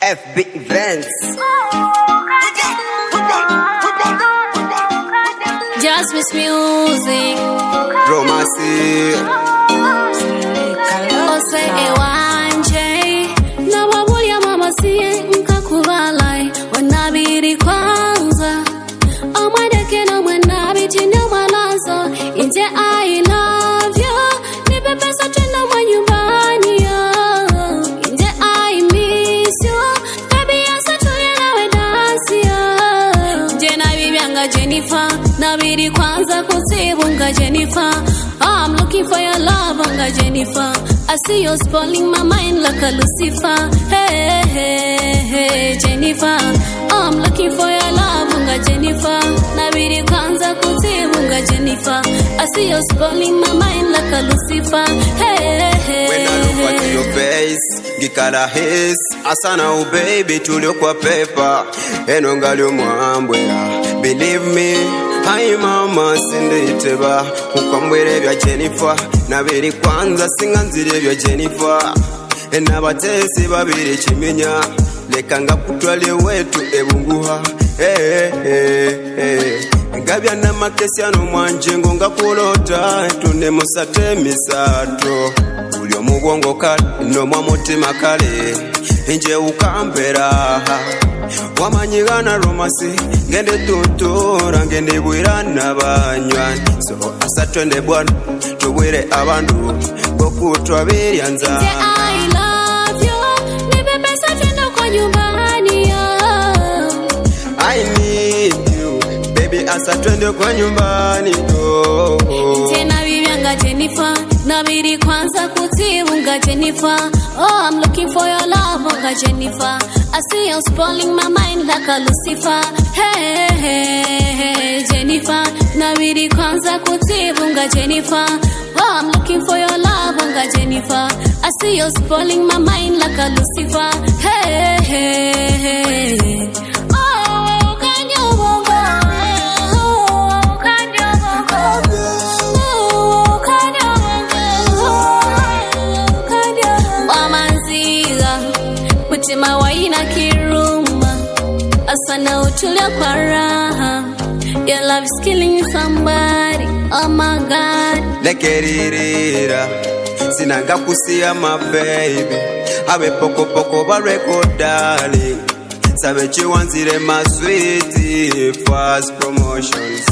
FB Events. Just miss music. Romance. Ose ewanje. Na wabulia mama siye nkakubalai. Wanabiri kwanza. Omwadeke no mwanabi tindo mwalazo. Inje I love you. Nipe pesa twenda mwa nyumbani yo. Inje I miss you. Baby asa tulia nawe dansi yo. Je na bibyanga Jennifer. Nabiri kwanza kusibunga Jennifer. I'm looking for your love, Unga Jennifer. I see you spoiling my mind like a Lucifer. Hey, hey, hey, Jennifer. I'm looking for your love, Unga Jennifer. Nabiri kwanza kutibunga Jennifer. I see you spoiling my mind like a Lucifer. Hey, hey, When I look at your face, ngikala his asana u baby tuliokwa pepa eno ngali omwambwera believe me hayi mama sinditeba kukwambwera ebya jennifer nabiri kwanza singa nzira ebya jennifer n'abateesi babiri kimenya leka nga kutwale wetu ebunguha Eh, eh, eh. ngabya namakesyano mwanjengo nga kulota tune musate misato buli omubwongo kale nomwa mutima kale nje ukambera wamanyigana romasi ngende tutura ngende bwira n'abanywani so asatwende bwana tubwire abantu bokutwa biryanza Say I love you. Nipe pesa twende kwa nyumbani yo. I need you baby asa twende kwa nyumbani oh, oh. tena bibyanga Jennifer nabiri kwanza kutibunga Jennifer oh I'm looking for your love unga Jennifer I see you spoiling my mind like a Lucifer hey, hey, hey Jennifer nabiri kwanza kutibunga Jennifer oh I'm looking for your love unga Jennifer I see you spoiling my mind like a Lucifer hey, hey, hey. Oh, can you move on? Oh, can you move on? wamanziga mutima waina kiruma asana utulia kwa raha your love is killing somebody oh my god lekeririra sinanga kusiya my baby abe pokopoko bareko darling sabe chiwanzire my sweet fast promotions